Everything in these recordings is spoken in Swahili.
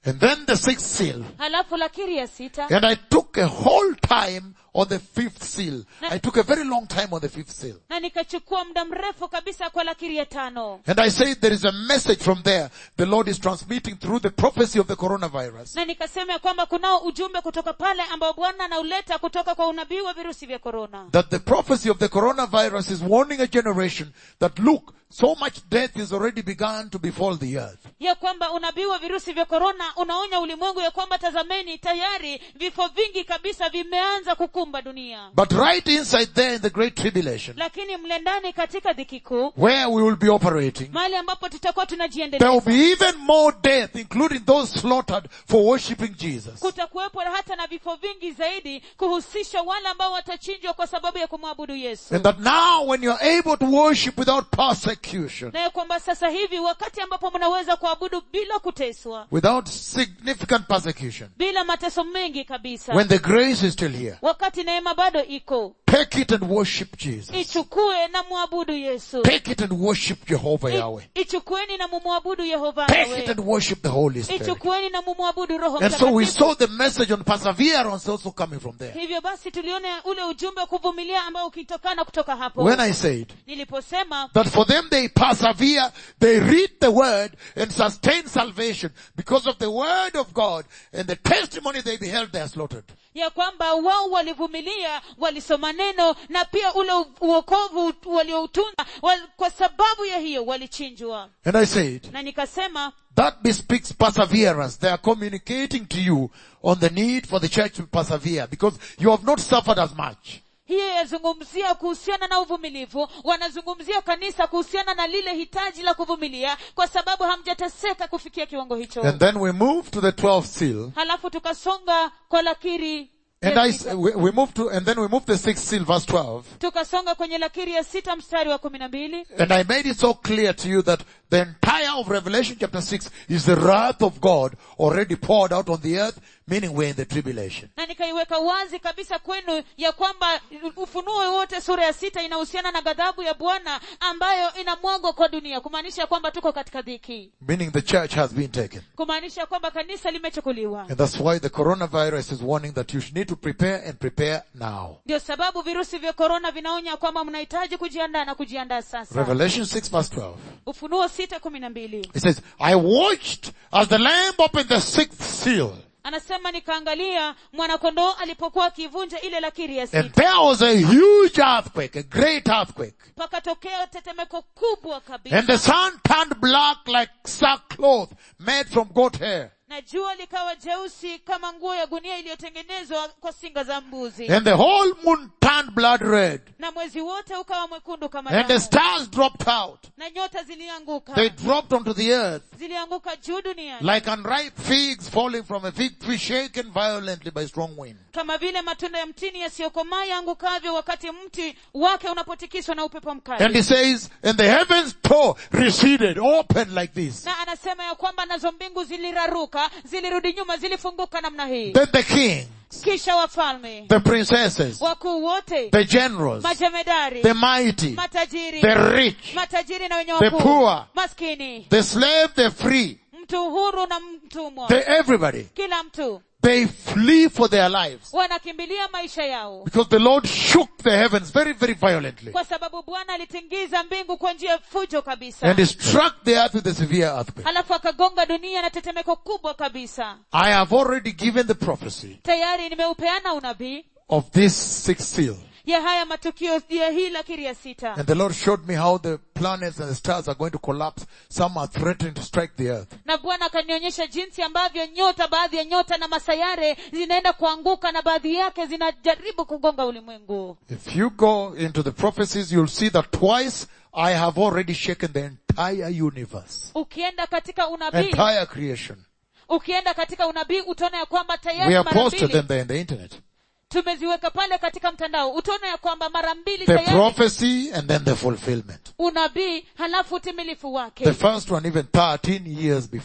And then the sixth seal. halafu lakiri ya sita And I took a whole time on the fifth seal. I took a very long time on the fifth seal. na nikachukua muda mrefu kabisa kwa lakiri ya tano And I said there is a message from there the Lord is transmitting through the prophecy of the coronavirus. na nikasema ya kwamba kunao ujumbe kutoka pale ambao bwana anauleta kutoka kwa unabii wa virusi vya korona That the prophecy of the coronavirus is warning a generation that look, so much death is already begun to befall the earth. ya kwamba unabii wa virusi vya korona unaonya ulimwengu ya kwamba tazameni tayari vifo vingi kabisa vimeanza kukumba dunia But right inside there in the great tribulation, lakini mle ndani katika dhiki kuu where we will be operating, mahali ambapo tutakuwa there will tunajiendeleza be even more death, including those slaughtered for worshipping Jesus. kutakuwepo hata na vifo vingi zaidi kuhusisha wale ambao watachinjwa kwa sababu ya kumwabudu yesu And that now when you're able to worship without persecution, na ya kwamba sasa hivi wakati ambapo mnaweza kuabudu bila kuteswa without significant persecution, bila mateso mengi kabisa when the grace is still here, wakati neema bado iko take it and worship Jesus. ichukue na mwabudu yesu Take it and worship Jehovah Yahweh. I- ichukueni na mumwabudu yehova Take it Yahweh. and worship the Holy Spirit. ichukueni na mumwabudu roho And so we mtakatifu saw the message on perseverance also coming from there. hivyo basi tuliona ule ujumbe wa kuvumilia ambao ukitokana kutoka hapo When I said niliposema that for them they persevere, they read the word and sustain salvation because of the word of God and the testimony they beheld they are slaughtered. ya kwamba wao walivumilia walisoma neno na pia ule u- uokovu walioutunza wal, kwa sababu ya hiyo walichinjwa And I said, na nikasema that bespeaks perseverance. They are communicating to you on the need for the church to persevere because you have not suffered as much. hiyo yazungumzia kuhusiana na uvumilivu wanazungumzia kanisa kuhusiana na lile hitaji la kuvumilia kwa sababu hamjateseka kufikia kiwango hicho And then we move to the 12th seal. halafu tukasonga kwa lakiri And ya I, sita. we, we move to, and then we move to the sixth seal, verse 12. tukasonga kwenye lakiri ya sita mstari wa kumi na mbili And I made it so clear to you that the entire of Revelation chapter 6 is the wrath of God already poured out on the earth, meaning we're in the tribulation. na nikaiweka wazi kabisa kwenu ya kwamba ufunuo wote sura ya sita inahusiana na ghadhabu ya bwana ambayo inamwagwa kwa dunia kumaanisha kwamba tuko katika dhiki Meaning the church has been taken. kumaanisha kwamba kanisa limechukuliwa And that's why the coronavirus is warning that you need to prepare and prepare now. ndio sababu virusi vya korona vinaonya kwamba mnahitaji kujiandaa na kujiandaa sasa Revelation 6 verse 12. ufunuo sita kumi na mbili It says, I watched as the lamb opened the sixth seal. anasema nikaangalia mwanakondoo alipokuwa akivunja ile lakiri ya And sita there was a huge earthquake, a great earthquake. pakatokea tetemeko kubwa kabisa And the sun turned black like sackcloth made from goat hair. na jua likawa jeusi kama nguo ya gunia iliyotengenezwa kwa singa za mbuzi And the whole moon turned blood red. na mwezi wote ukawa mwekundu kama And the damu stars dropped out. na nyota zilianguka They dropped onto the earth zilianguka juu duniani like unripe figs falling from a fig tree shaken violently by strong wind. kama vile matunda ya mtini yasiyokomaa yaangukavyo wakati mti wake unapotikiswa na upepo mkali And he says, and the heavens tore, receded, opened like this. na anasema ya kwamba nazo mbingu ziliraruka zilirudi nyuma zilifunguka namna hii Then the king, kisha wafalme the princesses, wakuu wote the generals, majemedari the mighty, matajiri the rich, matajiri na wenye the wakuu poor, maskini the slave, the free, mtu huru na mtumwa the everybody, kila mtu they flee for their lives. wanakimbilia maisha yao Because the Lord shook the heavens very, very violently. kwa sababu bwana alitingiza mbingu kwa njia ya fujo kabisa And he struck the earth with a severe earthquake. halafu akagonga dunia na tetemeko kubwa kabisa I have already given the prophecy tayari nimeupeana unabii of this sixth seal. ya haya matukio ya hii lakiri ya sita And the Lord showed me how the planets and the stars are going to collapse. Some are threatening to strike the earth. na bwana akanionyesha jinsi ambavyo nyota baadhi ya nyota na masayare zinaenda kuanguka na baadhi yake zinajaribu kugonga ulimwengu If you go into the prophecies, you'll see that twice I have already shaken the entire universe. ukienda katika unabii Entire creation. ukienda katika unabii utaona ya kwamba We tayari have mara posted mbili them there in the internet. tumeziweka pale katika mtandao utaona ya kwamba mara mbili The tayari prophecy and then the fulfillment. unabii halafu utimilifu The wake first one even 13 years before.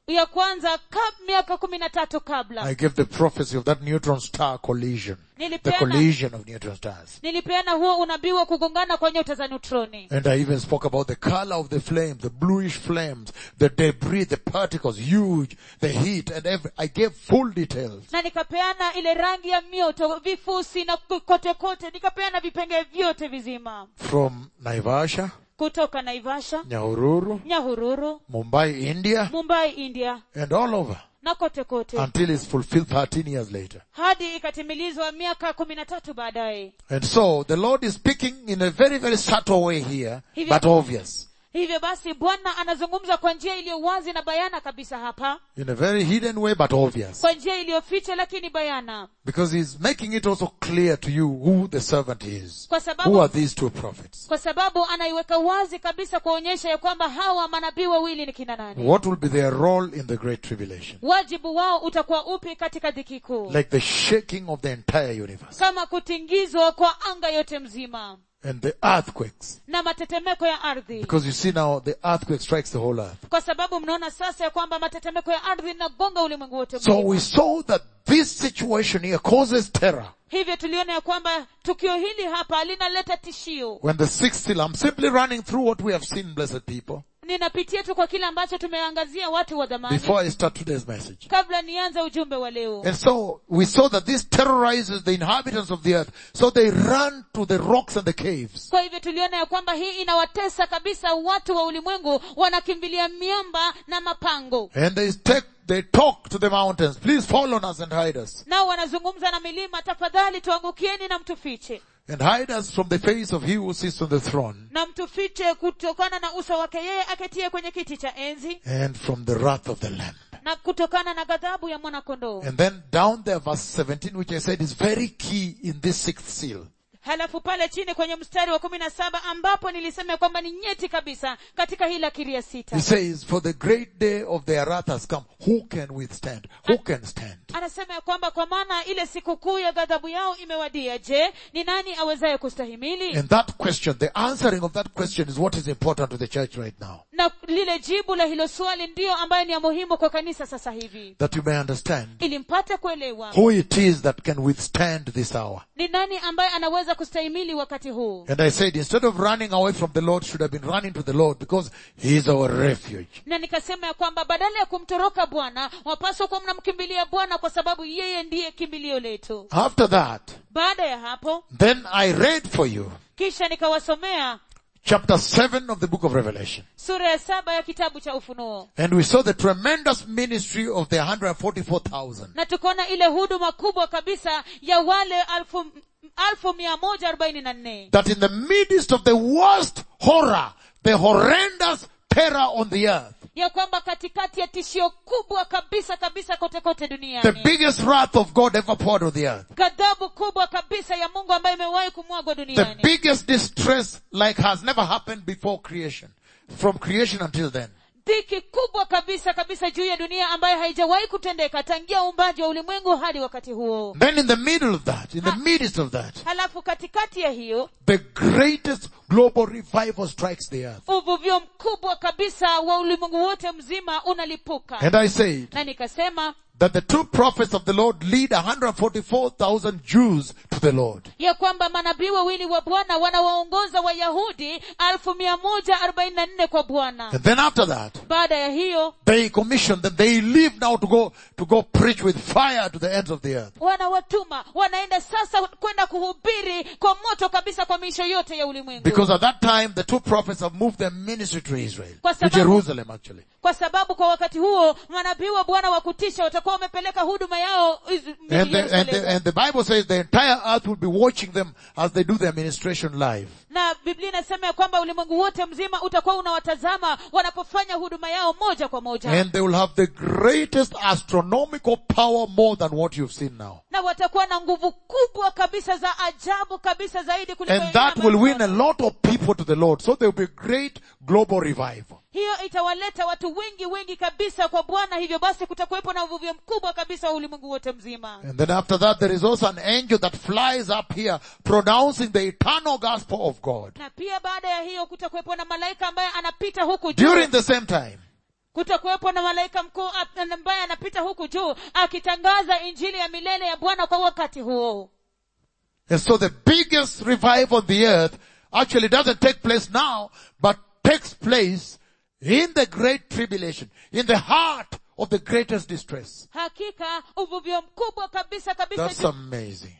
ya kwanza kab, miaka kumi na tatu kabla I gave the prophecy of that neutron star collision. The nilipeana, collision of neutron stars. nilipeana huo unabii wa kugongana kwa nyota za neutroni And I even spoke about the color of the flame, the bluish flames, the debris, the particles, huge, the heat, and every, I gave full details. na nikapeana ile rangi ya mioto vifusi na kote kote nikapeana vipengee vyote vizima From Naivasha, kutoka naivasha Nyahururu, nyahururu Mumbai, India, mumbai india and all over na kote kote until it's fulfilled 13 years later. hadi ikatimilizwa miaka kumi na tatu baadaye And so the Lord is speaking in a very, very subtle way here, Hivyo- but obvious. hivyo basi bwana anazungumza kwa njia iliyo wazi na bayana kabisa hapa In a very hidden way, but obvious. kwa njia iliyoficha lakini bayana Because he's making it also clear to you who the servant is. kwa Who sababu are these two prophets? kwa sababu anaiweka wazi kabisa kuonyesha ya kwamba hawa manabii wawili ni kina nani What will be their role in the great tribulation? wajibu wao utakuwa upi katika dhiki kuu Like the shaking of the entire universe. kama kutingizwa kwa anga yote mzima And the earthquakes. na matetemeko ya ardhi Because you see now, the earthquake strikes the whole earth. kwa sababu mnaona sasa ya kwamba matetemeko ya ardhi inagonga ulimwengu wote So mzima. we saw that this situation here causes terror. hivyo tuliona ya kwamba tukio hili hapa linaleta tishio When the sixth seal, I'm simply running through what we have seen, blessed people, ninapitia tu kwa kile ambacho tumeangazia watu wa dhamani before I start today's message. kabla nianze ujumbe wa leo And so we saw that this terrorizes the inhabitants of the earth. So they run to the rocks and the caves. kwa hivyo tuliona ya kwamba hii inawatesa kabisa watu wa ulimwengu wanakimbilia miamba na mapango And they take, they talk to the mountains. Please fall on us and hide us. nao wanazungumza na milima tafadhali tuangukieni na mtufiche And hide us from the face of he who sits on the throne na mtufiche kutokana na uso wake yeye aketie kwenye kiti cha enzi and from the wrath of the lamb. na kutokana na ghadhabu ya mwanakondoo And then down there verse 17 which I said is very key in this sixth seal. halafu pale chini kwenye mstari wa kumi na saba ambapo nilisema kwamba ni nyeti kabisa katika hii lakiri ya sita He says, for the great day of their wrath has come. Who can withstand? Who can stand? anasema ya kwamba kwa maana ile sikukuu ya ghadhabu yao imewadia je ni nani awezaye kustahimili And that question, the answering of that question is what is important to the church right now. na lile jibu la hilo swali ndiyo ambayo ni ya muhimu kwa kanisa sasa hivi That you may understand ili mpate kuelewa who it is that can withstand this hour. ni nani ambaye anaweza kustahimili wakati huu And I said, instead of running away from the Lord, should have been running to the Lord because He is our refuge. na nikasema ya kwamba badala ya kumtoroka bwana wapaswa kuwa mnamkimbilia bwana kwa sababu yeye ndiye kimbilio letu After that, baada ya hapo then I read for you kisha nikawasomea chapter 7 of the book of Revelation. sura ya saba ya kitabu cha ufunuo And we saw the tremendous ministry of the 144,000. na tukaona ile huduma kubwa kabisa ya wale alfu, alfu mia moja arobaini na nne That in the midst of the worst horror, the horrendous terror on the earth, ya kwamba katikati ya tishio kubwa kabisa kabisa kote kote the duniani biggest wrath of God ever poured on the earth, ghadhabu kubwa kabisa ya mungu ambayo imewahi kumwagwa the duniani biggest distress like has never happened before creation, from creation until then. dhiki kubwa kabisa kabisa juu ya dunia ambayo haijawahi kutendeka tangia uumbaji wa ulimwengu hadi wakati huo Then in the middle of that, in the midst of that, halafu katikati ya hiyo the greatest global revival strikes the earth. uvuvio mkubwa kabisa wa ulimwengu wote mzima unalipuka And I said na nikasema that the two prophets of the Lord lead 144,000 Jews to the Lord. ya kwamba manabii wawili wa bwana wanawaongoza wayahudi alfu mia moja arobaini na nne kwa bwana And then after that, baada ya hiyo they commission them. They leave now to go, to go preach with fire to the ends of the earth. wanawatuma wanaenda sasa kwenda kuhubiri kwa moto kabisa kwa miisho yote ya ulimwengu Because at that time, the two prophets have moved their ministry to Israel. Kwa To sababu- Jerusalem actually. kwa sababu kwa wakati huo manabii wa bwana wa kutisha watakuwa wamepeleka huduma yao Is- And the, and, the, Yerusalemu. and the Bible says the entire earth will be watching them as they do their ministration live. na biblia inasema ya kwamba ulimwengu wote mzima utakuwa unawatazama wanapofanya huduma yao moja kwa moja And they will have the greatest astronomical power more than what you've seen now. na watakuwa na nguvu kubwa kabisa za ajabu kabisa zaidi kuliko And ile that ambayo will win a tunaona. lot of people to the Lord. So there will be a great global revival. hiyo itawaleta watu wengi wengi kabisa kwa bwana hivyo basi kutakuwepo na uvuvio mkubwa kabisa wa ulimwengu wote mzima And then after that there is also an angel that flies up here pronouncing the eternal gospel of God. na pia baada ya hiyo kutakuwepo na malaika ambaye anapita huku juu During the same time, kutakuwepo na malaika mkuu ap- ambaye anapita huku juu akitangaza injili ya milele ya bwana kwa wakati huo And so the biggest revival on the earth actually doesn't take place now, but takes place in the great tribulation, in the heart of the greatest distress. hakika uvuvio mkubwa kabisa kabisa That's amazing.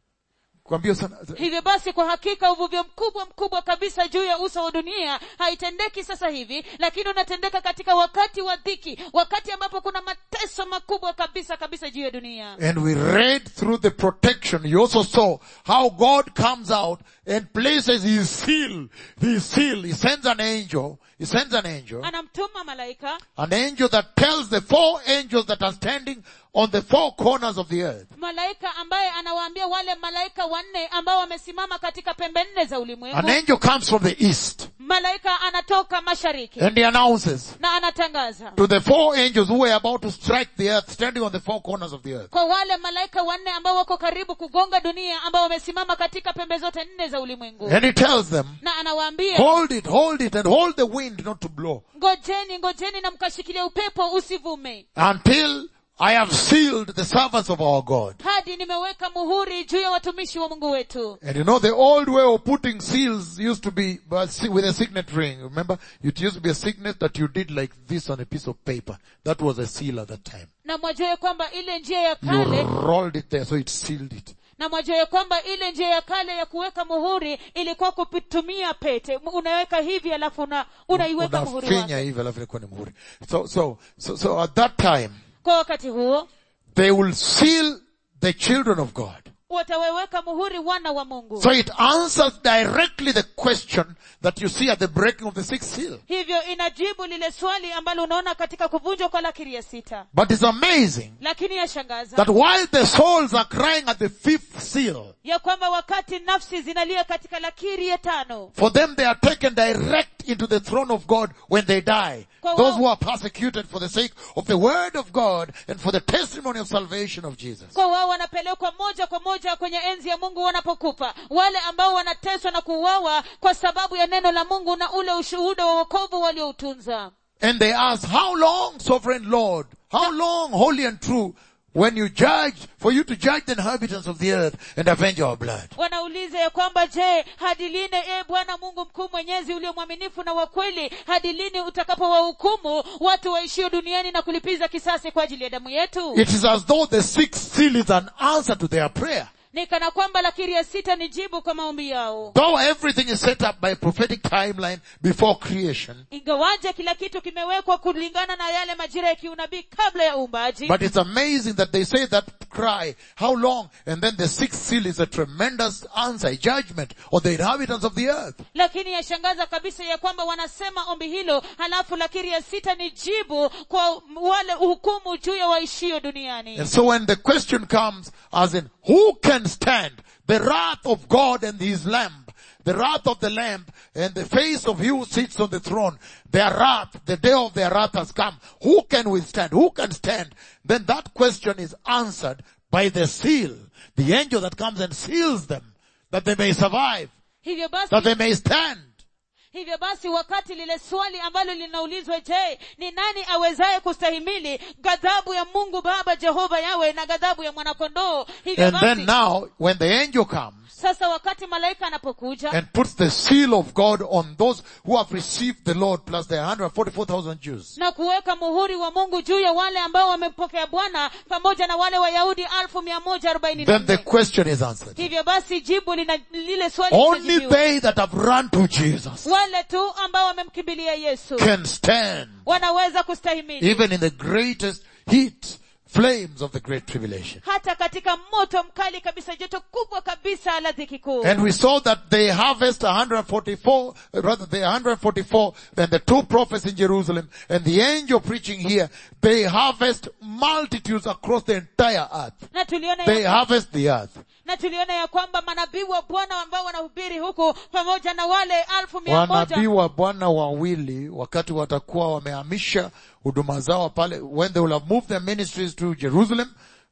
Kuambia sana, hivyo basi kwa hakika uvuvio mkubwa mkubwa kabisa juu ya uso wa dunia haitendeki sasa hivi lakini unatendeka katika wakati wa dhiki wakati ambapo kuna mateso makubwa kabisa kabisa juu ya dunia and we read through the protection, you also saw how God comes out and places his seal, his seal, he sends an angel, he sends an angel, anamtuma malaika an angel that tells the four angels that are standing on the four corners of the earth, malaika ambaye anawaambia wale malaika wanne ambao wamesimama katika pembe nne za an ulimwengu angel comes from the east malaika anatoka mashariki and he announces na anatangaza to the four angels who were about to strike the earth, standing on the four corners of the earth. kwa wale malaika wanne ambao wako karibu kugonga dunia ambao wamesimama katika pembe zote nne za ulimwengu And he tells them, na anawaambia hold it, hold it, and hold the wind not to blow ngojeni ngojeni na mkashikilia upepo usivume until I have sealed the servants of our God. hadi nimeweka muhuri juu ya watumishi wa mungu wetu And you know, the old way of putting seals used to be but see- with a signet ring. Remember, it used to be a signet that you did like this on a piece of paper. That was a seal at that time. na mwajua ya kwamba ile njia ya You kale rolled it there, so it sealed it. na mwajua ya kwamba ile njia ya kale ya kuweka muhuri ilikuwa kutumia pete unaweka hivi alafu una, unaiweka muhuri Unafinya wake hivi alafu inakuwa ni muhuri. So, so, so, so at that time, kwa wakati huo they will seal the children of God. wataweweka muhuri wana wa mungu So it answers directly the question that you see at the breaking of the sixth seal. hivyo inajibu lile swali ambalo unaona katika kuvunjwa kwa lakiri ya sita But it's amazing lakini yashangaza that while the souls are crying at the fifth seal, ya kwamba wakati nafsi zinalia katika lakiri ya tano For them they are taken direct into the throne of God when they die. Kwa Those wao- who are persecuted for the sake of the word of God and for the testimony of salvation of Jesus. kwa wao wanapelekwa moja kwa moja kwenye enzi ya mungu wanapokufa wale ambao wanateswa na kuuawa kwa sababu ya neno la mungu na ule ushuhuda wa wokovu walioutunza And they ask, how long, sovereign Lord? How long, holy and true, when you judge, for you to judge the inhabitants of the earth and avenge our blood? wanauliza ya kwamba je hadi lini e bwana mungu mkuu mwenyezi ulio mwaminifu na wa kweli hadi lini utakapowahukumu watu waishio duniani na kulipiza kisasi kwa ajili ya damu yetu It is as though the sixth seal is an answer to their prayer. ni kana kwamba lakiri ya sita ni jibu kwa maombi yao Though everything is set up by a prophetic timeline before creation, ingawaje kila kitu kimewekwa kulingana na yale majira ya kiunabii kabla ya uumbaji But it's amazing that they say that cry, how long? And then the sixth seal is a tremendous answer, a judgment on the inhabitants of the earth. lakini yashangaza kabisa ya kwamba wanasema ombi hilo halafu lakiri ya sita ni jibu kwa wale hukumu juu ya waishio duniani And so when the question comes, as in, who can stand the wrath of God and his lamb, the wrath of the lamb and the face of he who sits on the throne, their wrath, the day of their wrath has come. Who can withstand? Who can stand? Then that question is answered by the seal, the angel that comes and seals them, that they may survive, hivyo basi that they may stand. hivyo basi wakati lile swali ambalo linaulizwa je ni nani awezaye kustahimili ghadhabu ya mungu baba jehova yawe na ghadhabu ya mwanakondoo hivyo And then basi now, when the angel comes sasa wakati malaika anapokuja and puts the seal of God on those who have received the Lord plus the 144,000 Jews, na kuweka muhuri wa mungu juu ya wale ambao wamempokea bwana pamoja na wale wayahudi alfu mia moja arobaini na then the nne question is answered. hivyo basi jibu lina lile swali Only linajibiwa. they that have run to Jesus wale tu ambao wamemkimbilia yesu can stand wanaweza kustahimili even in the greatest heat flames of the great tribulation. hata katika moto mkali kabisa joto kubwa kabisa la dhiki kuu And we saw that they harvest 144, rather they 144, then the two prophets in Jerusalem and the angel preaching here, they harvest multitudes across the entire earth. na tuliona They ya, harvest the earth. na tuliona ya kwamba manabii wa bwana ambao wanahubiri huku pamoja na wale alfu mia Wanabii moja wa Bwana wawili wakati watakuwa wamehamisha huduma zao pale, when they will have moved their ministries to Jerusalem,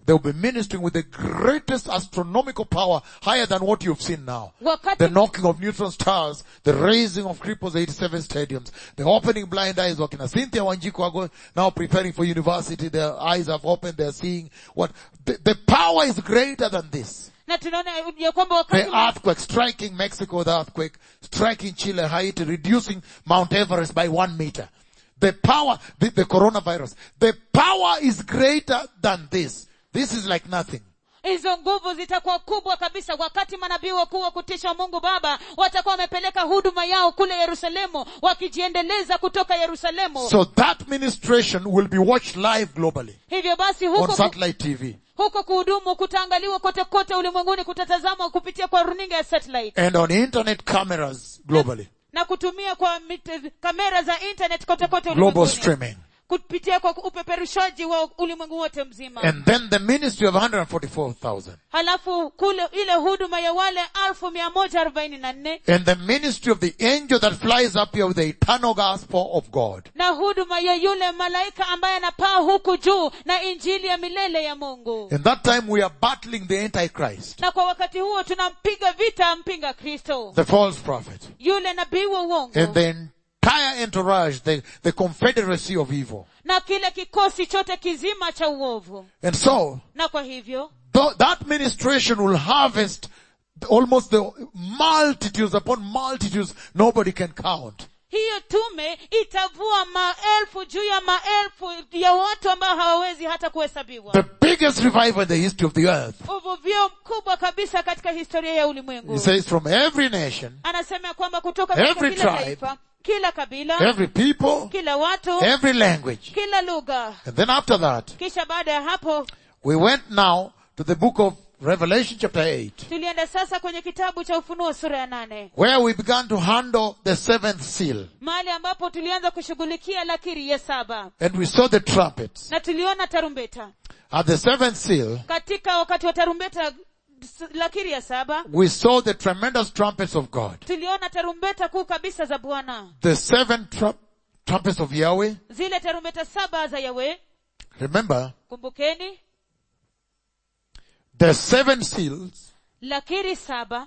They'll be ministering with the greatest astronomical power, higher than what you've seen now. wakati The knocking of neutron stars, the raising of cripples 87 stadiums, the opening blind eyes, wakina Cynthia Wanjiku are going, now preparing for university, their eyes have opened, they're seeing what, the, the power is greater than this. na tunaona ya kwamba The wakati earthquake striking Mexico, the earthquake striking Chile, Haiti, reducing Mount Everest by one meter. The power, the, the coronavirus, the power is greater than this. This is like nothing. hizo nguvu zitakuwa kubwa kabisa wakati manabii wakuu wa kutisha mungu baba watakuwa wamepeleka huduma yao kule yerusalemu wakijiendeleza kutoka yerusalemu So that ministration will be watched live globally hivyo basi on huko, satellite TV huko kuhudumu kutaangaliwa kote kote ulimwenguni kutatazamwa kupitia kwa runinga ya satellite and on internet cameras globally. na kutumia kwa mit- kamera za internet kote kote Global ulimwenguni streaming. kupitia kwa upeperushaji wa ulimwengu wote mzima And then the ministry of 144,000. halafu kule ile huduma ya wale alfu mia moja arobaini na nne And the ministry of the angel that flies up here with the eternal gospel of God. na huduma ya yule malaika ambaye anapaa huku juu na injili ya milele ya mungu In that time we are battling the Antichrist, na kwa wakati huo tunampiga vita mpinga kristo the false prophet. yule nabii wa uongo and the entire entourage, the, the confederacy of evil. na kile kikosi chote kizima cha uovu And so, na kwa hivyo th- that ministration will harvest almost the multitudes upon multitudes nobody can count. hiyo tume itavua maelfu juu ya maelfu ya watu ambao hawawezi hata kuhesabiwa The biggest revival in the history of the earth. uvuvio mkubwa kabisa katika historia ya ulimwengu He says from every nation, anasema ya kwamba kutoka katika Every kila tribe, taifa kila kabila every people, kila watu every language. kila lugha And then after that, kisha baada ya hapo we went now to the book of Revelation chapter 8, tulienda sasa kwenye kitabu cha ufunuo sura ya nane where we began to handle the seventh seal. mahali ambapo tulianza kushughulikia lakiri ya saba And we saw the trumpets. na tuliona tarumbeta At the seventh seal, katika wakati wa tarumbeta s- lakiri ya saba we saw the tremendous trumpets of God. tuliona tarumbeta kuu kabisa za bwana The seven tru- trumpets of Yahweh. zile tarumbeta saba za yawe Remember, kumbukeni the seven seals, lakiri saba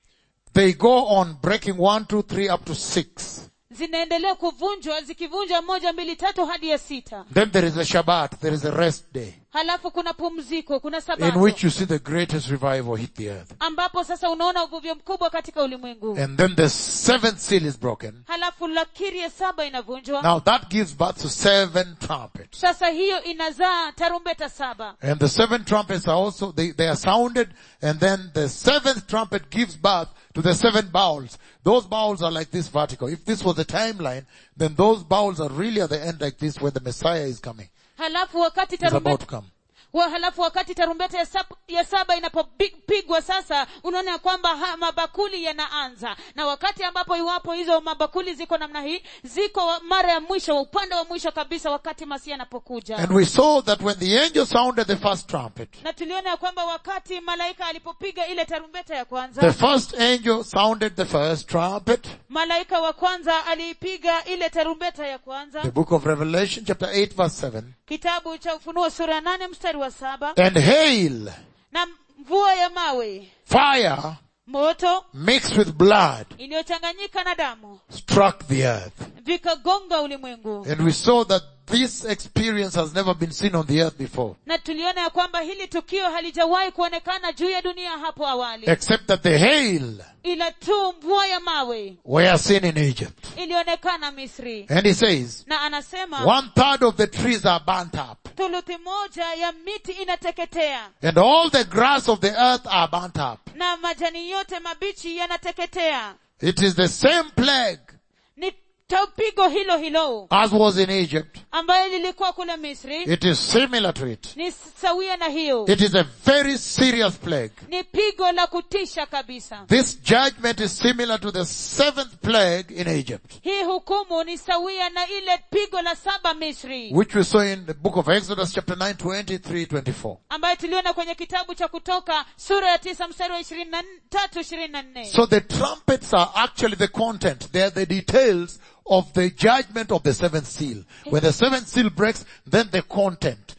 they go on breaking one, two, three, up to six. zinaendelea kuvunjwa zikivunjwa moja mbili tatu hadi ya sita Then there is a Shabbat, there is a rest day, halafu kuna pumziko kuna in sabato which you see the greatest revival hit the earth. ambapo sasa unaona uvuvio mkubwa katika ulimwengu And then the seventh seal is broken. halafu lakiri ya saba inavunjwa Now that gives birth to seven trumpets. sasa hiyo inazaa tarumbeta saba And the seven trumpets are also, they, they are sounded, and then the seventh trumpet gives birth to the seven bowls. Those bowls are like this vertical. If this was a timeline, then those bowls are really at the end like this when the Messiah is coming. halafu wakati Is about tarumbeta to come. wa halafu wakati tarumbeta ya, sab, ya saba inapopigwa sasa unaona ya kwamba ha, mabakuli yanaanza na wakati ambapo iwapo hizo mabakuli ziko namna hii ziko wa- mara ya mwisho wa upande wa mwisho kabisa wakati masia anapokuja And we saw that when the angel sounded the first trumpet, na tuliona ya kwamba wakati malaika alipopiga ile tarumbeta ya the kwanza first angel sounded the first trumpet, malaika wa kwanza aliipiga ile tarumbeta ya kwanza the book of Revelation chapter 8 verse 7, kitabu cha ufunuo sura ya nane mstari wa saba and hail, na mvua ya mawe fire moto mixed with blood iliyochanganyika na damu struck the earth. vikagonga ulimwengu And we saw that this experience has never been seen on the earth before. na tuliona ya kwamba hili tukio halijawahi kuonekana juu ya dunia hapo awali Except that the hail ila tu mvua ya mawe were seen in Egypt. ilionekana misri And he says, na anasema one third of the trees are burnt up. thuluthi moja ya miti inateketea And all the grass of the earth are burnt up. na majani yote mabichi yanateketea It is the same plague ni tapigo hilo hilo as was in Egypt. ambayo lilikuwa kule misri It is similar to it. ni sawia na hiyo It is a very serious plague. ni pigo la kutisha kabisa This judgment is similar to the seventh plague in Egypt, hii hukumu ni sawia na ile pigo la saba misri which we saw in the book of Exodus chapter 9, 23, 24. ambayo tuliona kwenye kitabu cha kutoka sura ya tisa mstari wa ishirini na tatu ishirini na nne So the trumpets are actually the content. They are the details of the judgment of the seventh seal. When the seventh seal breaks, then the content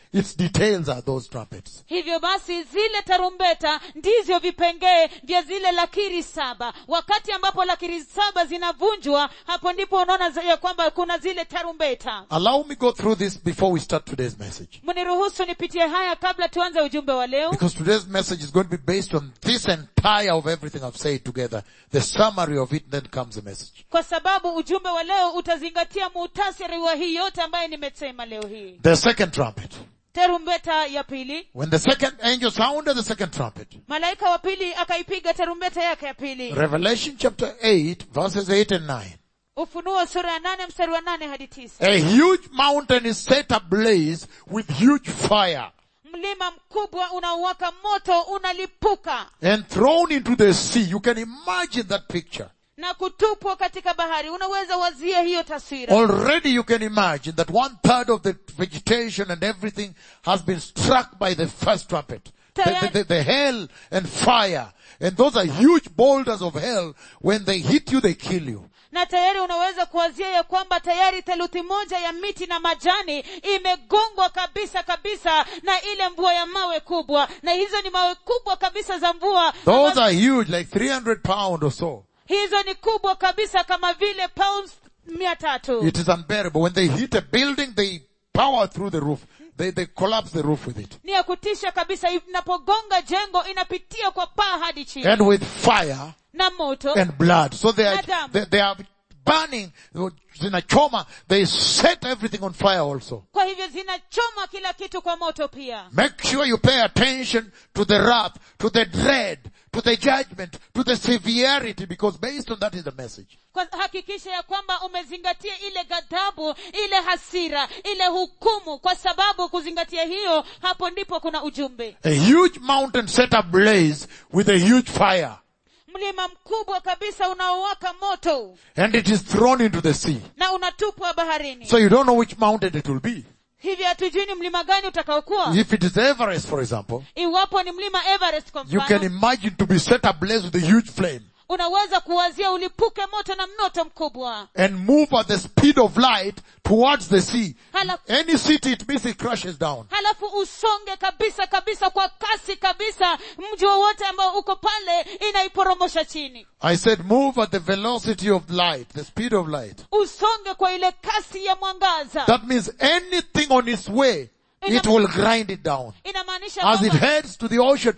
its details are those trumpets. hivyo basi zile tarumbeta ndivyo vipengee vya zile lakiri saba wakati ambapo lakiri saba zinavunjwa hapo ndipo unaona za- ya kwamba kuna zile tarumbeta Allow me go through this before we start today's message. mniruhusu nipitie haya kabla tuanze ujumbe wa leo Because today's message is going to be based on this entire of everything I've said together. The summary of it, then comes the message. kwa sababu ujumbe wa leo utazingatia muhtasari wa hii yote ambayo nimesema leo hii The second trumpet. tarumbeta ya pili When the second angel sounded the second trumpet, malaika wa pili akaipiga tarumbeta yake ya pili Revelation chapter 8 verses 8 and 9. ufunuo sura ya nane mstari wa nane hadi tisa A huge mountain is set ablaze with huge fire mlima mkubwa unaowaka moto unalipuka and thrown into the sea. You can imagine that picture. na kutupwa katika bahari unaweza wazia hiyo taswira Already you can imagine that one third of the vegetation and everything has been struck by the first trumpet. The, the, the, the hell and fire. And those are huge boulders of hell. When they hit you, they kill you. na tayari unaweza kuwazia ya kwamba tayari theluthi moja ya miti na majani imegongwa kabisa kabisa na ile mvua ya mawe kubwa na hizo ni mawe kubwa kabisa za mvua Those ambazo- are huge, like 300 pound or so. hizo ni kubwa kabisa kama vile pounds mia tatu It is unbearable. When they hit a building, they power through the roof. They, they collapse the roof with it. ni ya kutisha kabisa inapogonga jengo inapitia kwa paa hadi chini And with fire na moto and blood. So they are, Madam. they, they are burning, zinachoma, they set everything on fire also. kwa hivyo zinachoma kila kitu kwa moto pia Make sure you pay attention to the wrath, to the dread, to the judgment, to the severity, because based on that is the message. kwa hakikisha ya kwamba umezingatia ile ghadhabu ile hasira ile hukumu kwa sababu kuzingatia hiyo hapo ndipo kuna ujumbe A huge mountain set ablaze with a huge fire, mlima mkubwa kabisa unaowaka moto and it is thrown into the sea. na unatupwa baharini So you don't know which mountain it will be. hivi hatujui ni mlima gani utakaokuwa If it is Everest, for example, iwapo ni mlima everest kwa you can mfano imagine to be set ablaze with a huge flame unaweza kuwazia ulipuke moto na mnoto mkubwa and move at the speed of light towards the sea. Hala- Any city it means it crashes down. halafu usonge kabisa kabisa kwa kasi kabisa mji wowote ambao uko pale inaiporomosha chini I said move at the velocity of light, the speed of light. usonge kwa ile kasi ya mwangaza That means anything on its way, it will grind it down. inamaanisha As it kwamba, heads to the ocean,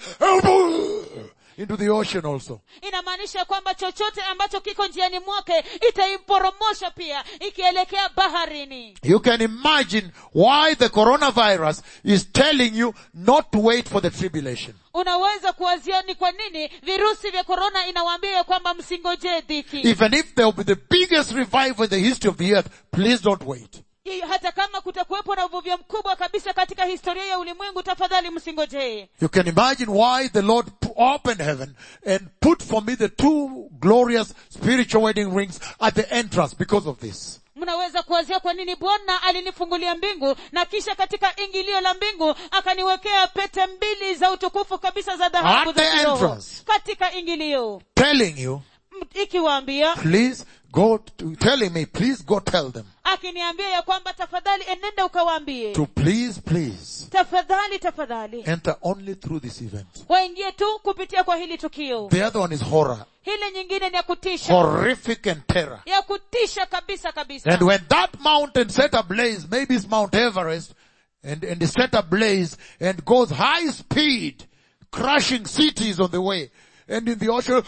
into the ocean also. inamaanisha kwamba chochote ambacho kiko njiani mwake itaiporomosha pia ikielekea baharini You can imagine why the coronavirus is telling you not to wait for the tribulation. unaweza kuwazia ni kwa nini virusi vya korona inawaambia ya kwamba msingojee dhiki Even if there will be the biggest revival in the history of the earth, please don't wait. I- hata kama kutakuwepo na uvuvio mkubwa kabisa katika historia ya ulimwengu tafadhali msingojee You can imagine why the Lord p- opened heaven and put for me the two glorious spiritual wedding rings at the entrance because of this. mnaweza kuwazia kwa nini bwana alinifungulia mbingu na kisha katika ingilio la mbingu akaniwekea pete mbili za utukufu kabisa za dhahabu At za the kiroho entrance. katika ingilio Telling you, M- ikiwaambia please go to, telling me, please go tell them akiniambia ya kwamba tafadhali enenda ukawaambie to please, please tafadhali tafadhali enter only through this event. waingie tu kupitia kwa hili tukio The other one is horror, hile nyingine ni ya kutisha horrific and terror. ya kutisha kabisa kabisa And when that mountain set ablaze, maybe it's Mount Everest, and, and is set ablaze and goes high speed, crushing cities on the way, and in the ocean,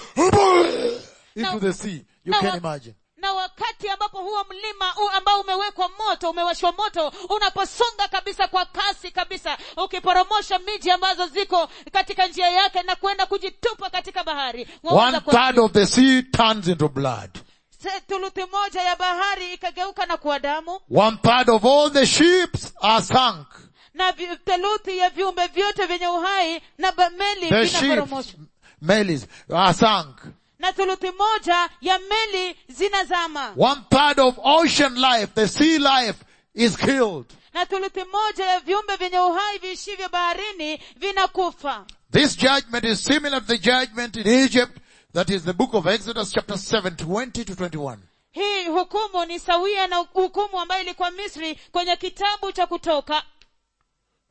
into the sea. You Now, can uh, imagine. na wakati ambapo huo mlima u ambao umewekwa moto umewashwa moto unaposonga kabisa kwa kasi kabisa ukiporomosha miji ambazo ziko katika njia yake na kwenda kujitupa katika bahari Waweza One kuwa- third of the sea turns into blood. Se- thuluthi moja ya bahari ikageuka na kuwa damu One third of all the ships are sunk. na vi- theluthi ya viumbe vyote vyenye uhai na ba- meli The ships, vinaporomoshwa melis, are sunk. na thuluthi moja ya meli zinazama One third of ocean life, the sea life, is killed. na thuluthi moja ya viumbe vyenye uhai viishivyo baharini vinakufa This judgment is similar to the judgment in Egypt, that is the book of Exodus chapter 7, 20 to 21. hii hukumu ni sawia na hukumu ambayo ilikuwa misri kwenye kitabu cha kutoka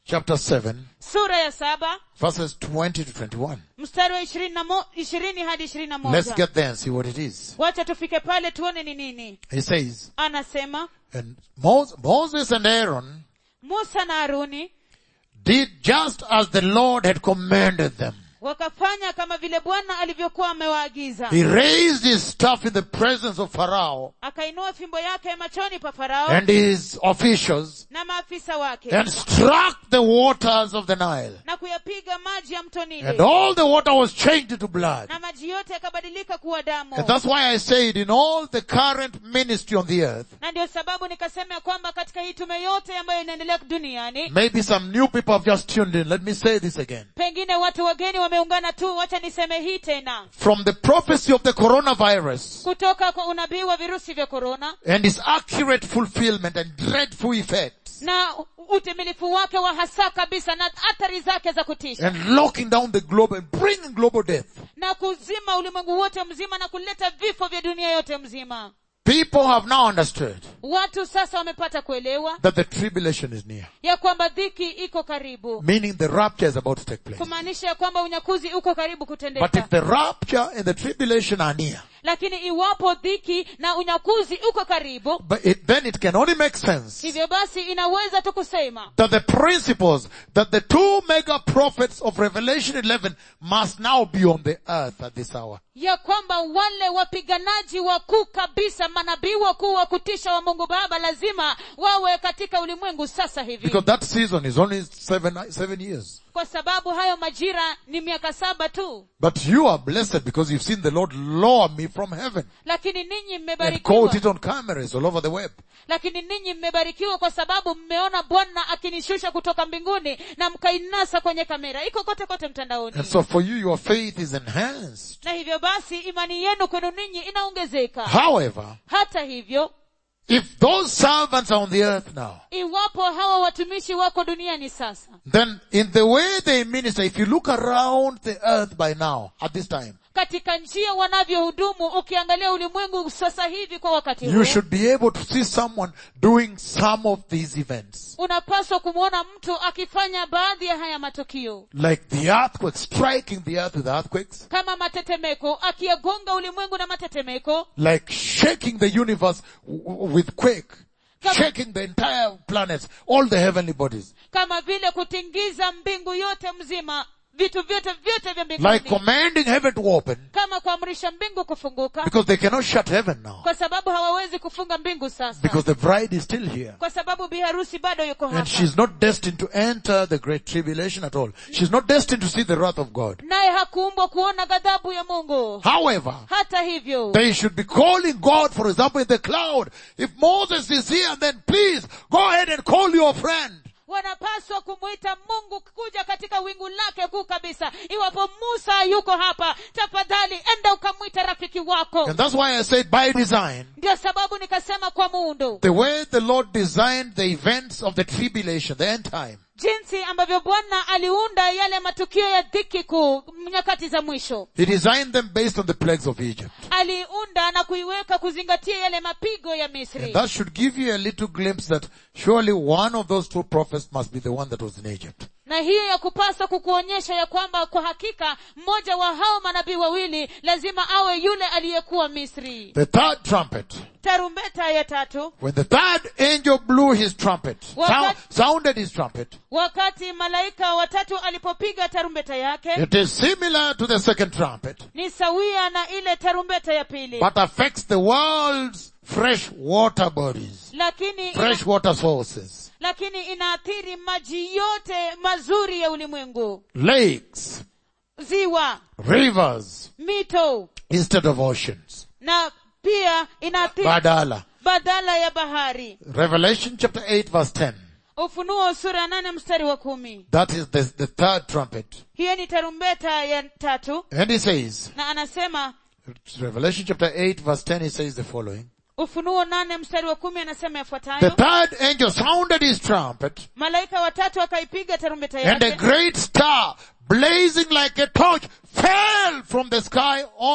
chapter 7, sura ya saba verses 20 to 21. mstari wa ishirini na mo- ishirini hadi ishirini na Let's moja get there and see what it is. wacha tufike pale tuone ni nini He says, anasema and Mos- Moses and Aaron musa na haruni did just as the Lord had commanded them. wakafanya kama vile bwana alivyokuwa amewaagiza He raised his staff in the presence of Pharaoh akainua fimbo yake machoni pa farao and his officials na maafisa wake and struck the waters of the Nile. na kuyapiga maji ya mto And Nile all the water was changed into blood. na maji yote yakabadilika kuwa damu And that's why I said in all the current ministry on the earth, na ndio sababu nikasema ya kwamba katika hii tume yote ambayo inaendelea duniani maybe some new people have just tuned in. Let me say this again. pengine watu wageni wameungana tu wacha niseme hii tena From the prophecy of the coronavirus kutoka kwa unabii wa virusi vya korona and its accurate fulfillment and dreadful effects na utimilifu wake wa hasa kabisa na athari zake za kutisha and locking down the globe and bringing global death. na kuzima ulimwengu wote mzima na kuleta vifo vya dunia yote mzima People have now understood watu sasa wamepata kuelewa that the tribulation is near. ya kwamba dhiki iko karibu Meaning the rapture is about to take place. kumaanisha ya kwamba unyakuzi uko karibu But if kutendeka the rapture and the tribulation are near, lakini iwapo dhiki na unyakuzi uko karibu but it, then it can only make sense hivyo basi inaweza tu kusema that the principles that the two mega prophets of Revelation 11 must now be on the earth at this hour. ya kwamba wale wapiganaji wakuu kabisa manabii wakuu wa kutisha wa mungu baba lazima wawe katika ulimwengu sasa hivi Because that season is only seven, seven years. kwa sababu hayo majira ni miaka saba tu But you are blessed because you've seen the Lord lower me from heaven lakini ninyi and mmebarikiwa caught it on cameras all over the web. lakini ninyi mmebarikiwa kwa sababu mmeona bwana akinishusha kutoka mbinguni na mkainasa kwenye kamera iko kote kote mtandaoni And so for you, your faith is enhanced. na hivyo basi imani yenu kwenu ninyi inaongezeka However, hata hivyo if those servants are on the earth now, iwapo hawa watumishi wako duniani sasa then in the way they minister, if you look around the earth by now, at this time, katika njia wanavyohudumu ukiangalia ulimwengu sasa hivi kwa wakati you huu should be able to see someone doing some of these events. unapaswa kumwona mtu akifanya baadhi ya haya matukio Like the earthquake, striking the earth with earthquakes, kama matetemeko akiyagonga ulimwengu na matetemeko like shaking the universe w- w- with quake, Come- shaking the entire planets, all the heavenly bodies, kama vile kutingiza mbingu yote mzima vitu vyote vyote vya mbinguni like commanding heaven to open, kama kuamrisha mbingu kufunguka because they cannot shut heaven now, kwa sababu hawawezi kufunga mbingu sasa because the bride is still here. kwa sababu biharusi bado yuko And hapa she's not destined to enter the great tribulation at all. She's not destined to see the wrath of God. naye hakuumbwa kuona ghadhabu ya mungu However, hata hivyo they should be calling God, for example, in the cloud. If Moses is here, then please go ahead and call your friend. wanapaswa kumwita mungu kuja katika wingu lake kuu kabisa iwapo musa yuko hapa tafadhali enda ukamwita rafiki wako And that's why I said by design, ndio sababu nikasema kwa muundo the way the Lord designed the events of the tribulation, the end time, jinsi ambavyo bwana aliunda yale matukio ya dhiki kuu nyakati za mwisho He designed them based on the plagues of Egypt. aliunda na kuiweka kuzingatia yale mapigo ya And misri that should give you a little glimpse that surely one of those two prophets must be the one that was in Egypt. na hiyo ya kupaswa kukuonyesha ya kwamba kwa hakika mmoja wa hao manabii wawili lazima awe yule aliyekuwa misri The third trumpet, tarumbeta ya tatu when the third angel blew his trumpet, Wakati- sound, sounded his trumpet, wakati malaika watatu alipopiga tarumbeta yake it is similar to the second trumpet, ni sawia na ile tarumbeta ya pili but affects the world's fresh water bodies, lakini fresh water sources, lakini inaathiri maji yote mazuri ya ulimwengu lakes, ziwa rivers, mito instead of oceans. na pia inaathiri Badala. badala ya bahari Revelation chapter 8 verse 10. ufunuo sura ya nane mstari wa kumi That is the, the third trumpet. hiyo ni tarumbeta ya tatu And he says, na anasema Revelation chapter 8 verse 10 he says the following. ufunuo nane mstari wa kumi anasema The yafuatayo third angel sounded his trumpet malaika watatu akaipiga tarumbeta and a yake great star blazing like a torch fell from the sky on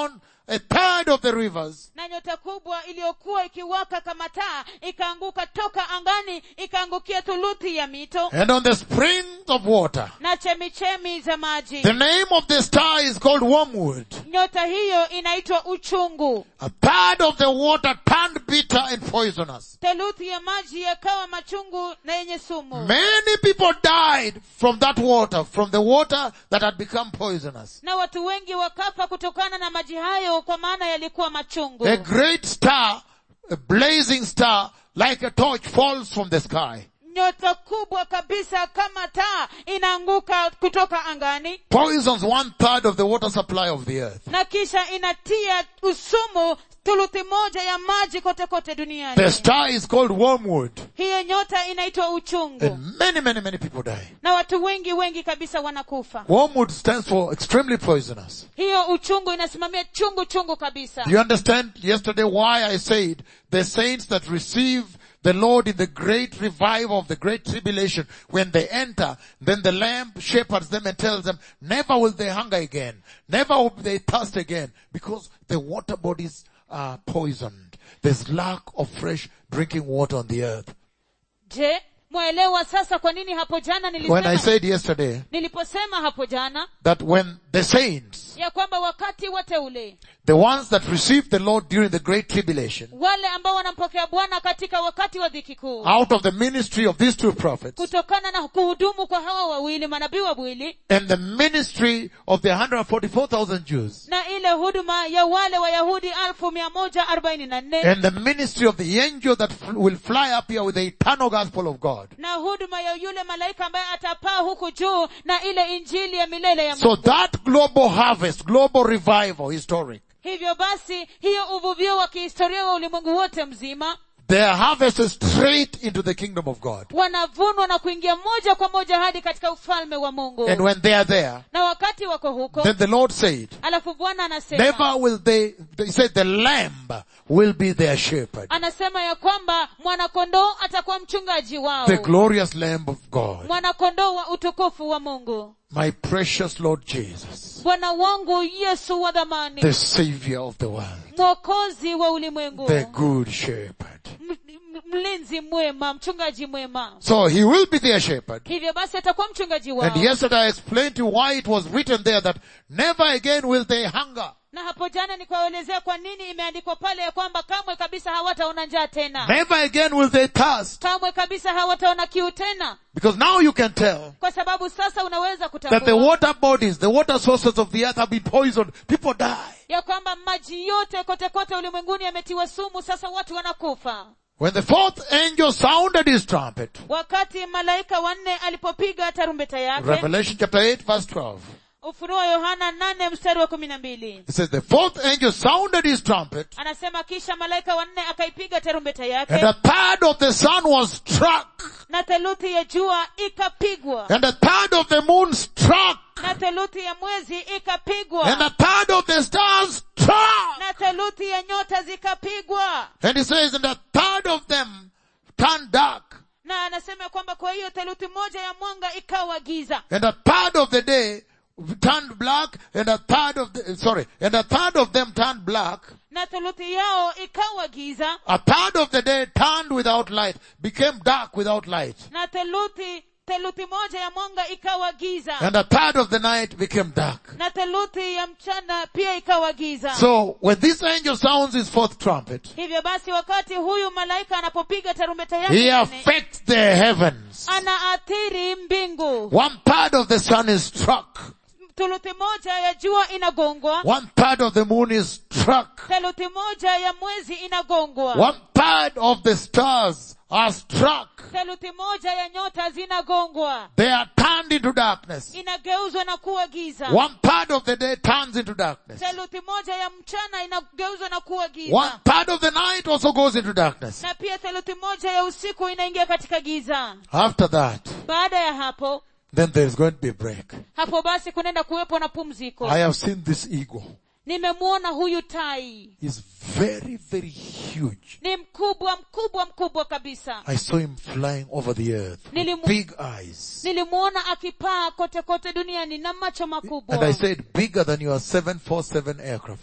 a third of the rivers, na nyota kubwa iliyokuwa ikiwaka kama taa ikaanguka toka angani ikaangukia thuluthi ya mito and on the springs of water. na chemichemi za maji The name of the star is called wormwood. nyota hiyo inaitwa uchungu A third of the water turned bitter and poisonous. theluthi ya maji yakawa machungu na yenye sumu Many people died from that water, from the water that had become poisonous. na watu wengi wakafa kutokana na maji hayo kwa maana yalikuwa machungu A great star, a blazing star, like a torch falls from the sky. nyota kubwa kabisa kama taa inaanguka kutoka angani Poisons one third of the water supply of the earth. na kisha inatia usumu thuluthi moja ya maji kote kote duniani The star is called wormwood. hiyo nyota inaitwa uchungu And many, many, many people die. na watu wengi wengi kabisa wanakufa Wormwood stands for extremely poisonous. hiyo uchungu inasimamia chungu chungu kabisa Do you understand yesterday why I said the saints that receive the Lord in the great revival of the great tribulation, when they enter, then the Lamb shepherds them and tells them, never will they hunger again. Never will they thirst again because the water bodies are poisoned. There's lack of fresh drinking water on the earth. je mwaelewa sasa kwa nini hapo jana When I nilisema said yesterday niliposema hapo jana that when the saints, ya kwamba wakati wateule the ones that receive the Lord during the great tribulation, wale ambao wanampokea bwana katika wakati wa dhiki kuu out of the ministry of these two prophets, kutokana na kuhudumu kwa hawa wawili manabii wawili and the ministry of the 144,000 Jews na ile huduma ya wale wayahudi alfu mia moja arobaini na nne and the ministry of the angel that f- will fly up here with the eternal gospel of God. na huduma ya yule malaika ambaye atapaa huku juu na ile injili ya milele ya So Mungu. that global harvest, global revival, historic, hivyo basi hiyo uvuvio wa kihistoria wa ulimwengu wote mzima their harvest is straight into the kingdom of God. wanavunwa na kuingia moja kwa moja hadi katika ufalme wa mungu And when they are there, na wakati wako huko then the Lord said, alafu bwana anasema never will they, they said the lamb will be their shepherd. anasema ya kwamba mwanakondoo atakuwa mchungaji wao The glorious lamb of God. mwanakondoo wa utukufu wa mungu My precious Lord Jesus. bwana wangu yesu wa dhamani The savior of the world. mwokozi wa ulimwengu The good shepherd. M- m- mlinzi mwema mchungaji mwema So he will be their shepherd. hivyo basi atakuwa mchungaji wao And yesterday I explained to you why it was written there that never again will they hunger. na hapo jana nikawaelezea kwa nini imeandikwa pale ya kwamba kamwe kabisa hawataona njaa tena Never again will they thirst. kamwe kabisa hawataona kiu tena Because now you can tell kwa sababu sasa unaweza that the kutambua water bodies, the water sources of the earth have been poisoned. People die. ya kwamba maji yote kote kote ulimwenguni yametiwa sumu sasa watu wanakufa When the fourth angel sounded his trumpet, wakati malaika wanne alipopiga tarumbeta yake Revelation chapter 8 verse 12, ufunuo yohana nane mstari wa kumi na mbili it says the fourth angel sounded his trumpet anasema kisha malaika wanne akaipiga tarumbeta and yake a third of the sun was struck na theluthi ya jua ikapigwa and a third of the moon struck na theluthi ya mwezi and ikapigwa a third of the stars struck. na theluthi ya nyota zikapigwa And he says, and a third of them turned dark, na anasema kwamba kwa hiyo theluthi moja ya mwanga ikawa giza and a third of the day turned black, and a third of the, sorry, and a third of them turned black, na theluthi yao ikawa giza a third of the day turned without light, became dark without light, na theluthi theluthi moja ya mwanga ikawa giza and a third of the night became dark. na theluthi ya mchana pia ikawa giza So when this angel sounds his fourth trumpet, hivyo basi wakati huyu malaika anapopiga tarumbeta he yake nne, affects the heavens. anaathiri mbingu One third of the sun is struck. thuluthi moja ya jua inagongwa One third of the moon is struck. theluthi moja ya mwezi inagongwa One third of the stars are struck. theluthi moja ya nyota zinagongwa They are turned into darkness. inageuzwa na kuwa giza One third of the day turns into darkness. theluthi moja ya mchana inageuzwa na kuwa One giza third of the night also goes into darkness. na pia theluthi moja ya usiku inaingia katika giza After that, baada ya hapo then there is going to be a break. hapo basi kunaenda kuwepo na pumziko I have seen this eagle. nimemwona huyu tai He's very, very huge. ni mkubwa mkubwa mkubwa kabisa I saw him flying over the earth with Nilimu- big eyes. nilimwona akipaa kote kote duniani na macho And I makubwa said bigger than your 747 aircraft.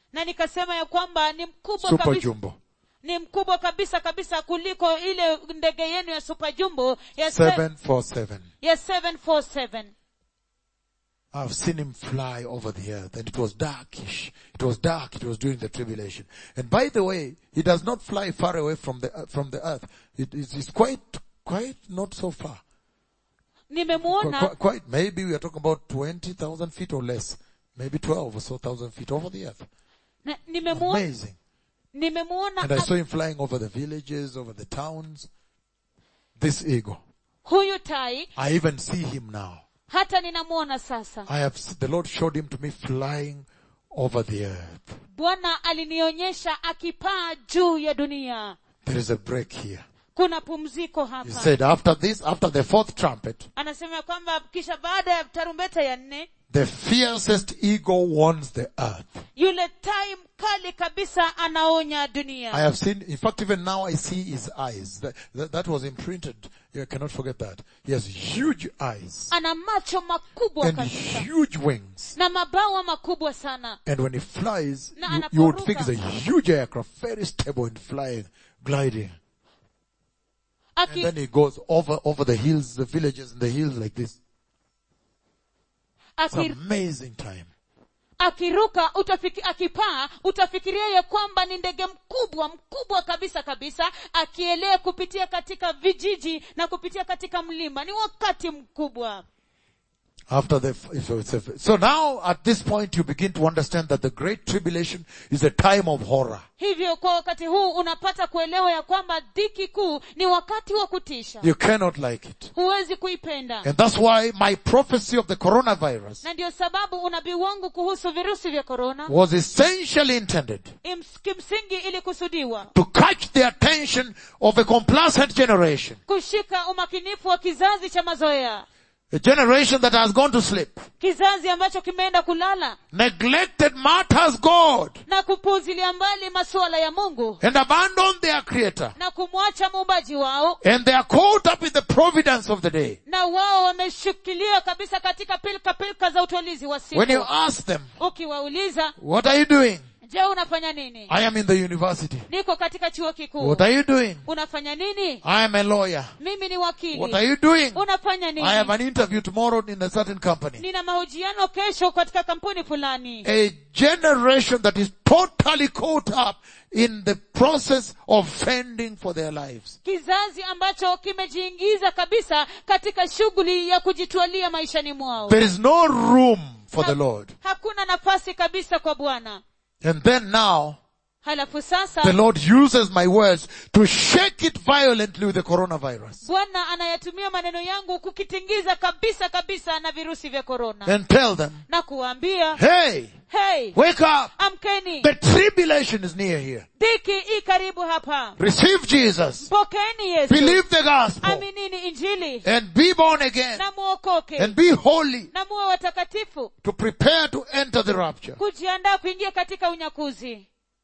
na nikasema ya kwamba ni mkubwa Super kabisa Jumbo. ni mkubwa kabisa kabisa kuliko ile ndege yenu ya super jumbo ya, se- 747. ya 747 I've seen him fly over the earth and it was darkish. It was dark. It was during the tribulation. And by the way, he does not fly far away from the, from the earth. It is it's quite, quite not so far. Quite, nimemuona quite, quite, maybe we are talking about 20,000 feet or less. Maybe 12 or so thousand feet over the earth. na- nimemuona Amazing. nimemuona And I a- saw him flying over the villages, over the towns. This eagle. huyu tai I even see him now. hata ninamuona sasa I have, s- the Lord showed him to me flying over the earth. bwana alinionyesha akipaa juu ya dunia There is a break here. kuna pumziko He hapa said after this, after the fourth trumpet, anasema ya kwamba kisha baada ya tarumbeta ya nne the fiercest eagle warns the earth. yule tai mkali kabisa anaonya I dunia have seen, in fact even now I see his eyes. That, that, that was imprinted. You cannot forget that. He has huge eyes ana macho makubwa and kabisa huge wings. na mabawa makubwa sana And when he flies, Na you, you would anaporuka. think it's a huge aircraft, very stable and flying, gliding. And Aki, then he goes over, over the hills, the villages and the hills like this. It's aki, amazing time. akiruka utafiki, akipaa utafikiria ya kwamba ni ndege mkubwa mkubwa kabisa kabisa akielea kupitia katika vijiji na kupitia katika mlima ni wakati mkubwa After the, so, it's- so now at this point you begin to understand that the great tribulation is a time of horror. hivyo kwa wakati huu unapata kuelewa ya kwamba dhiki kuu ni wakati wa kutisha You cannot like it. huwezi kuipenda And that's why my prophecy of the coronavirus na ndio sababu unabii wangu kuhusu virusi vya korona was essentially intended ims- kimsingi ilikusudiwa to catch the attention of a complacent generation. kushika umakinifu wa kizazi cha mazoea A generation that has gone to sleep, kizazi ambacho kimeenda kulala neglected matters God, na kupuzilia mbali masuala ya mungu and abandoned their creator. na kumwacha muumbaji wao And they are caught up in the providence of the day. na wao wameshikilia kabisa katika pilka pilka za utolizi wa When you siku ask them, ukiwauliza what are you doing? je unafanya nini I am in the university. niko katika chuo kikuu What are you doing? unafanya nini I am a lawyer. mimi ni What wakili are you doing? unafanya I have nini an interview tomorrow in a certain company. nina mahojiano kesho katika kampuni fulani A generation that is totally caught up in the process of fending for their lives. kizazi ambacho kimejiingiza kabisa katika shughuli ya kujitwalia maishani mwao There is no room for the Lord. hakuna nafasi kabisa kwa bwana And then now, halafu sasa the Lord uses my words to shake it violently with the coronavirus bwana anayatumia maneno yangu kukitingiza kabisa kabisa na virusi vya korona and tell them, na kuwaambia hey, hey wake up. amkeni The tribulation is near here. dhiki i karibu hapa Receive Jesus. mpokeeni yesu Believe the gospel aminini injili and be born again na muokoke and be holy na muwe watakatifu to prepare to enter the rapture. kujiandaa kuingia katika unyakuzi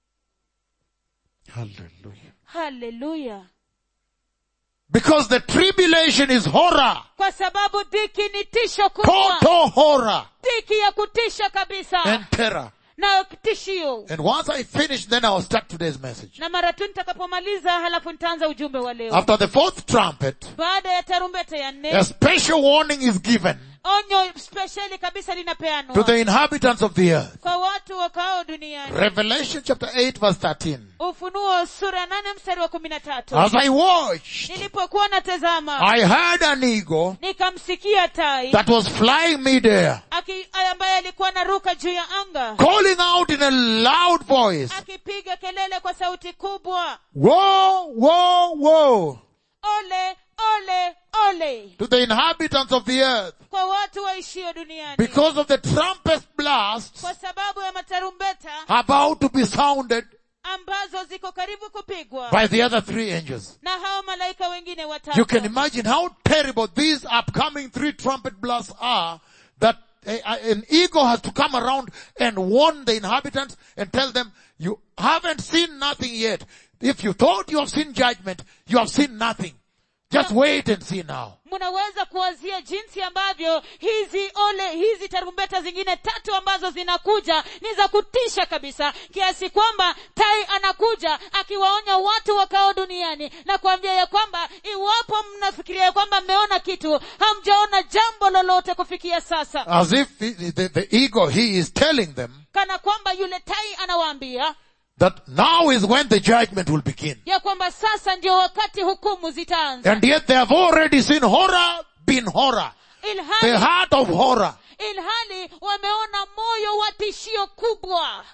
Hallelujah. haleluya Because the tribulation is horror. kwa sababu dhiki ni tisho kubwa Total horror dhiki ya kutisha kabisa and terror. na tishio And once I finish, then I'll start today's message. na mara tu nitakapomaliza halafu nitaanza ujumbe wa leo After the fourth trumpet, baada ya tarumbeta ya nne a special warning is given onyo spesheli kabisa to linapeanwa the inhabitants of the earth. kwa watu wakao duniani Revelation chapter 8 verse 13. ufunuo sura ya nane mstari wa kumi na tatu As I watched, nilipokuwa natazama I heard an eagle nikamsikia tai that was flying midair, aki- ambaye alikuwa anaruka juu ya anga calling out in a loud voice, akipiga kelele kwa sauti kubwa Woe, woe, woe ole ole ole to the inhabitants of the earth kwa watu waishio duniani because of the trumpet blast kwa sababu ya matarumbeta about to be sounded ambazo ziko karibu kupigwa by the other three angels. na hao malaika wengine You watatu can imagine how terrible these upcoming three trumpet blasts are that a, a- an eagle has to come around and warn the inhabitants and tell them, you haven't seen nothing yet. If you thought you have seen judgment, you have seen nothing. Just wait and see now. mnaweza kuwazia jinsi ambavyo hizi ole ole hizi tarumbeta zingine tatu ambazo zinakuja ni za kutisha kabisa kiasi kwamba tai anakuja akiwaonya watu wakao duniani na kuambia ya kwamba iwapo mnafikiria ya kwamba mmeona kitu hamjaona jambo lolote kufikia sasa As if the, the, the ego, he is telling them kana kwamba yule tai anawaambia that now is when the judgment will begin. ya kwamba sasa ndio wakati hukumu zitaanza And yet they have already seen horror, been horror. The ilhali heart of horror. ilhali wameona moyo wa tishio kubwa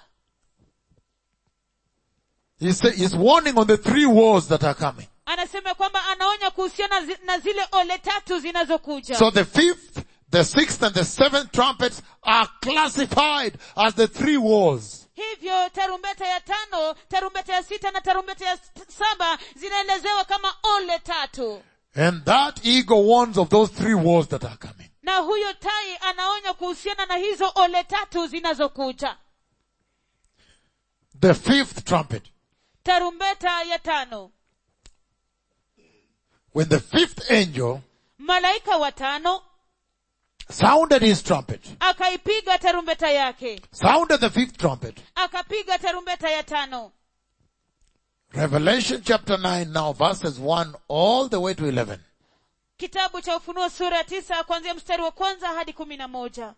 He's, say- he's warning on the three wars that are coming. anasema kwamba anaonya kuhusiana zi- na zile ole tatu zinazokuja So the fifth, the sixth and the seventh trumpets are classified as the three wars. hivyo tarumbeta ya tano tarumbeta ya sita na tarumbeta ya s- saba zinaelezewa kama ole tatu And that ego warns of those three wars that are coming. na huyo tai anaonya kuhusiana na hizo ole tatu zinazokuja The fifth trumpet. tarumbeta ya tano When the fifth angel malaika wa tano sounded his trumpet, akaipiga tarumbeta yake sounded the fifth trumpet. akapiga tarumbeta ya tano Revelation chapter 9 now verses 1 all the way to 11. kitabu cha ufunuo sura ya tisa kuanzia mstari wa kwanza hadi kumi na moja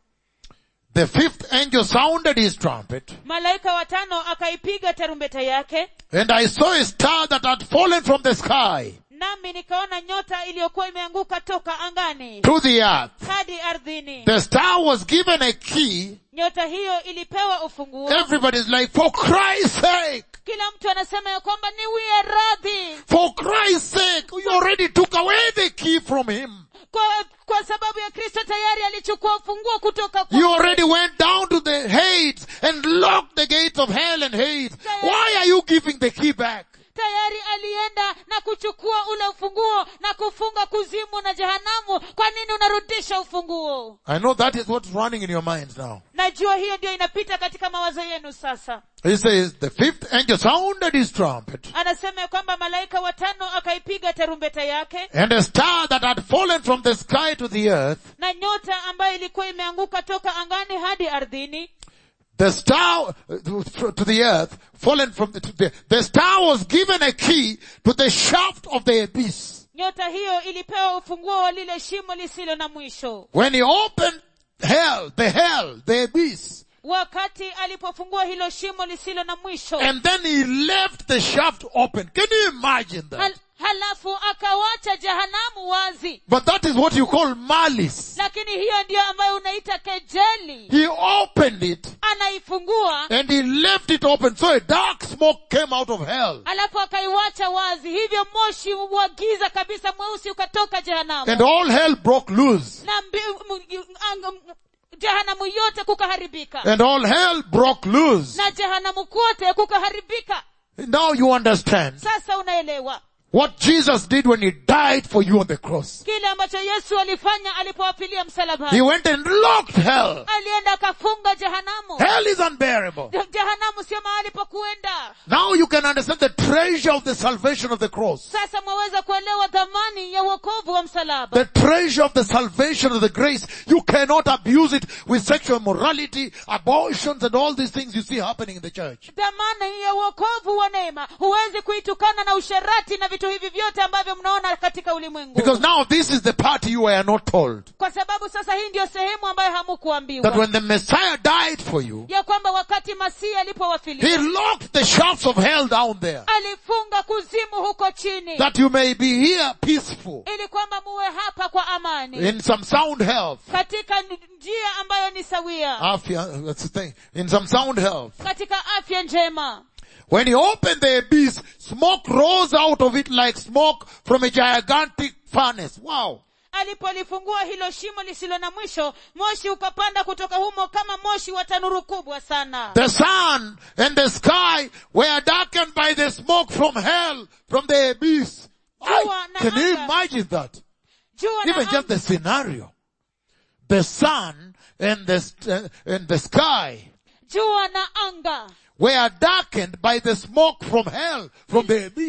The fifth angel sounded his trumpet malaika wa tano akaipiga tarumbeta yake and I saw a star that had fallen from the sky nami nikaona nyota iliyokuwa imeanguka toka angani to the earth. hadi ardhini The star was given a key. nyota hiyo ilipewa ufunguo Everybody's like, for Christ's sake, kila mtu anasema ya kwamba niwie radhi for Christ's sake, you already took away the key from him. kwa, kwa sababu ya kristo tayari alichukua ufunguo kutoka You kwa already went down to the Hades and locked the gates of hell and Hades. Why are you giving the key back? tayari alienda na kuchukua ule ufunguo na kufunga kuzimu na jehanamu kwa nini unarudisha ufunguo I know that is what's running in your minds now. najua hiyo ndio inapita katika mawazo yenu sasa He says, the fifth angel sounded his trumpet anasema ya kwamba malaika watano akaipiga tarumbeta yake and a star that had fallen from the sky to the earth, na nyota ambayo ilikuwa imeanguka toka angani hadi ardhini the star uh, to the earth, fallen from the, to the, the star was given a key to the shaft of the abyss. nyota hiyo ilipewa ufunguo wa lile shimo lisilo na mwisho When he opened hell, the hell, the abyss, wakati alipofungua hilo shimo lisilo na mwisho and then he left the shaft open. Can you imagine that? hal, halafu akawacha jehanamu wazi But that is what you call malice. lakini hiyo ndiyo ambayo unaita kejeli He opened it anaifungua and he left it open. So a dark smoke came out of hell. alafu akaiwacha wazi hivyo moshi wa giza kabisa mweusi ukatoka jehanamu And all hell broke loose. na mbi, m, ang- m- jehanamu yote kukaharibika And all hell broke loose. na jehanamu kote kukaharibika Now you understand sasa unaelewa what Jesus did when he died for you on the cross. kile ambacho yesu alifanya alipowapilia He msalabani went and locked hell. alienda akafunga jehanamu Hell is unbearable. Je- jehanamu sio mahali pa kuenda Now you can understand the treasure of the salvation of the cross. sasa mwaweza kuelewa dhamani ya uokovu wa msalaba The treasure of the salvation of the grace. You cannot abuse it with sexual immorality, abortions and all these things you see happening in the church. dhamani ya uokovu wa neema huwezi kuitukana na usherati na vitu hivi vyote ambavyo mnaona katika ulimwengu Because now this is the part you were not told. kwa sababu sasa hii ndio sehemu ambayo That hamukuambiwa when the Messiah died for you, ya kwamba wakati masihi He alipowafilia locked the shafts of hell down there. alifunga kuzimu huko chini That you may be here peaceful, ili kwamba muwe hapa kwa amani in some sound health. katika n- njia ambayo ni sawia Afia, that's the thing. In some sound health. katika afya njema When he opened the abyss, smoke rose out of it like smoke from a gigantic furnace. Wow. alipolifungua hilo shimo lisilo na mwisho moshi ukapanda kutoka humo kama moshi wa tanuru kubwa sana The sun and the sky were darkened by the smoke from hell, from the abyss. I- Jua na can you anga. imagine that? jua na Even just the scenario. The sun and the, st- and the sky jua na anga were darkened by the smoke from hell, from the abyss.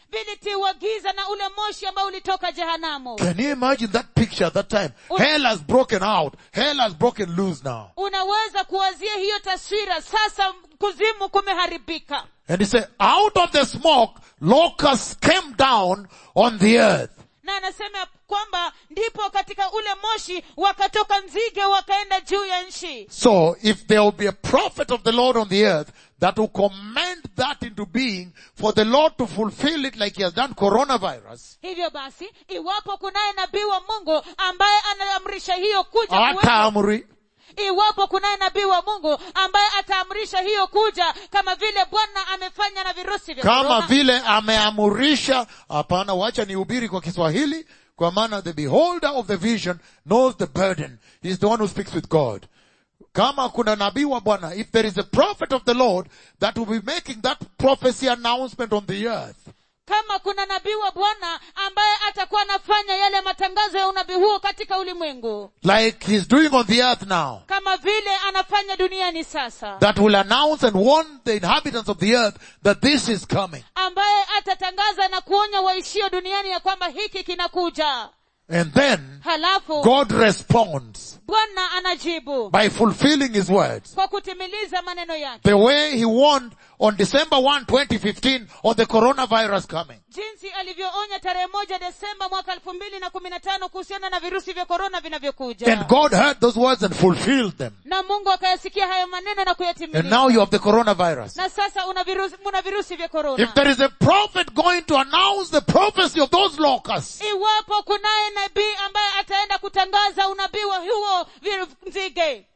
vilitiwa giza na ule moshi ambao ulitoka jehanamu Can you imagine that picture at that time? Hell has broken out. Hell has broken loose now. unaweza kuwazia hiyo taswira sasa kuzimu kumeharibika And he said, out of the smoke, locusts came down on the earth. na anasema ya kwamba ndipo katika ule moshi wakatoka nzige wakaenda juu ya nchi So if there will be a prophet of the Lord on the earth that will command that into being for the Lord to fulfill it like he has done coronavirus, hivyo basi iwapo kunaye nabii wa mungu ambaye anaamrisha hiyo kuja kuwepo, Atamri, iwapo kunaye nabii wa mungu ambaye ataamrisha hiyo kuja kama vile bwana amefanya na virusi vya kama korona, vile ameamurisha, hapana wacha nihubiri kwa Kiswahili, kwa maana the beholder of the vision knows the burden. He's the one who speaks with God. Kama kuna nabii wa Bwana, if there is a prophet of the Lord that will be making that prophecy announcement on the earth, kama kuna nabii wa bwana ambaye atakuwa anafanya yale matangazo ya unabii huo katika ulimwengu like he's doing on the earth now, kama vile anafanya duniani sasa that will announce and warn the inhabitants of the earth that this is coming. ambaye atatangaza na kuonya waishio duniani ya kwamba hiki kinakuja And then halafu God responds bwana anajibu by fulfilling his words. kwa kutimiliza maneno yake The way he warned on December 1, 2015 on the coronavirus coming. jinsi alivyoonya tarehe moja desemba mwaka elfu mbili na kumi na tano kuhusiana na virusi vya korona vinavyokuja And God heard those words and fulfilled them. na mungu akayasikia hayo maneno na And kuyatimiliza now you have the coronavirus. na sasa una virusi, una virusi vya korona If there is a prophet going to announce the prophecy of those locusts, iwapo kunaye nabii ambaye ataenda kutangaza unabii wa huo viru- nzige